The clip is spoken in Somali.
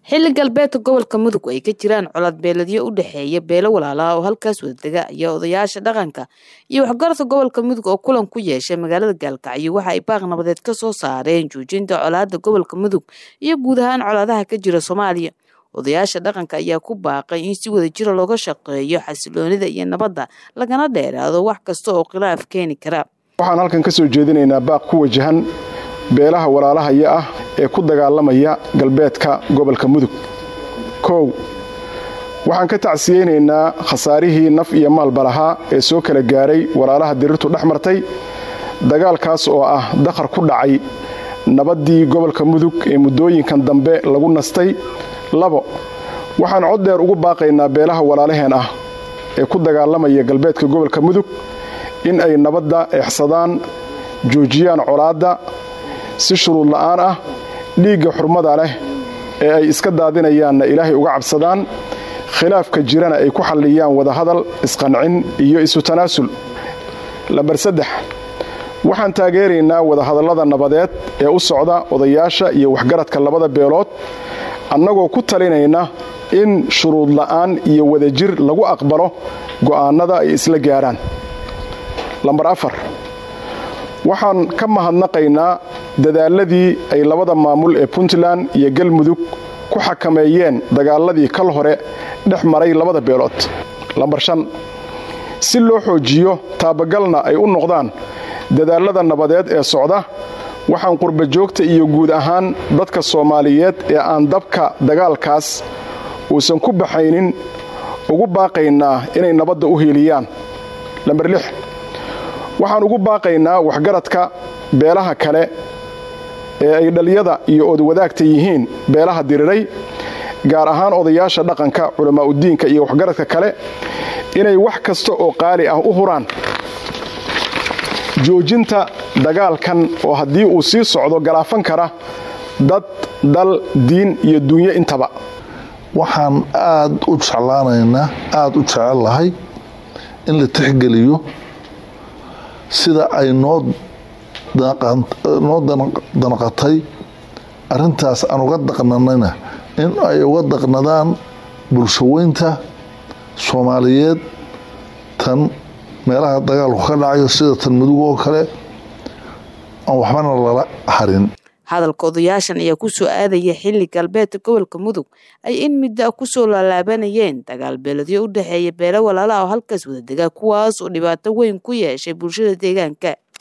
xilli galbeedka gobolka mudug ay ka jiraan colaad beeladyo u dhexeeya beelo walaalaha oo halkaas wadadega ayaa odayaasha dhaqanka iyo waxgaradka gobolka mudug oo kulan ku yeeshay magaalada gaalkacyo waxa ay baaq nabadeed ka soo saareen joojinta colaada gobolka mudug iyo guud ahaan colaadaha ka jira soomaaliya odayaasha dhaqanka ayaa ku baaqay in si wada jira looga shaqeeyo xasiloonida iyo nabadda lagana dheeraado wax kasta oo khilaaf keeni kara waxaan halkan ka soo jeedinaynaa baaq ku wajahan beelaha walaalahaya ah ee ku dagaalamaya galbeedka gobolka mudug kow waxaan ka tacsiyeynaynaa khasaarihii naf iyo maalba lahaa ee soo kala gaaray walaalaha dirirtu dhex martay dagaalkaas oo ah dakhar ku dhacay nabaddii gobolka mudug ee muddooyinkan dambe lagu nastay labo waxaan cod dheer ugu baaqaynaa beelaha walaalaheen ah ee ku dagaalamaya galbeedka gobolka mudug in ay nabadda eexsadaan joojiyaan colaadda si shuruud la'aan ah dhiigga xurmada leh ee ay iska daadinayaanna ilaahay uga cabsadaan khilaafka jirana ay ku xalliyaan wadahadal isqancin iyo isu tanaasul lambar saddex waxaan taageeraynaa wadahadallada nabadeed ee u socda odayaasha iyo waxgaradka labada beelood annagoo ku talinayna in shuruud la'aan iyo wadajir lagu aqbalo go'aannada ay isla gaaraan lambar afar waxaan ka mahadnaqaynaa dadaaladii ay labada maamul ee puntland iyo galmudug ku xakameeyeen dagaaladii kal hore dhex maray labada beelood lambar shan si loo xoojiyo taabagalna ay u noqdaan dadaalada nabadeed ee socda waxaan qurba joogta iyo guud ahaan dadka soomaaliyeed ee aan dabka dagaalkaas uusan ku baxaynin ugu baaqaynaa inay nabadda u hiiliyaan lambar lix waxaan ugu baaqaynaa waxgaradka beelaha kale ee ay dhaliyada iyo odwadaagta yihiin beelaha diriray gaar ahaan odayaasha dhaqanka culammaa'udiinka iyo waxgaradka kale inay wax kasta oo qaali ah u huraan joojinta dagaalkan oo haddii uu sii socdo galaafan kara dad dal diin iyo duunyo intaba waxaan aad u jeclaanaynaa aada u jecel lahay in la tixgeliyo sida ay noo noo danaqatay arintaas aan uga daqnanayna in ay uga daqnadaan bulshaweynta soomaaliyeed tan meelaha dagaalku ka dhacayo sida tan mudug oo kale aan waxbana lala harin hadalka odayaashan ayaa ku soo aadaya xilli galbeedka gobolka mudug ay in midda ku soo laalaabanayeen dagaal beeladyo u dhexeeya beelo walaalaha oo halkaas wada degaa kuwaas oo dhibaato weyn ku yeeshay bulshada deegaanka